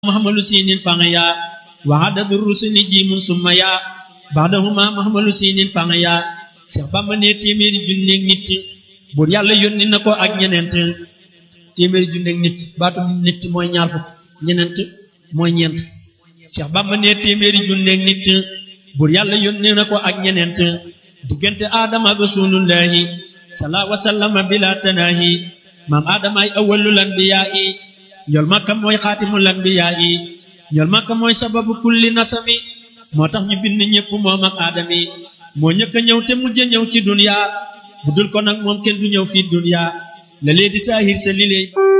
محمل سين فانيا وعدد الرسل جيم ثم يا بعدهما محمل سين فانيا Seex Bamba ne téeméeri junneeg nit buur yàlla yónni na ko ak ñeneent téeméeri junneeg nit baatu nit mooy ñaar fukk ñeneent mooy ñeent Seex Bamba ne téeméeri junneeg nit buur yàlla yónni na ko ak ñeneent diggante aadama ak rasulullahi salaa wa sallama bila tanaahi maam aadama ay awwalul anbiyaa yi ñool makka mooy xaatimul anbiyaa yi ñool makka mooy sababu kulli nasami moo tax ñu bind ñëpp moom ak aadami moo ñëkk a ñëw te mujj a ñëw ci dunya bu dul ko nag moom kenn du ñëw fii dunya la lee di saahir sa li lay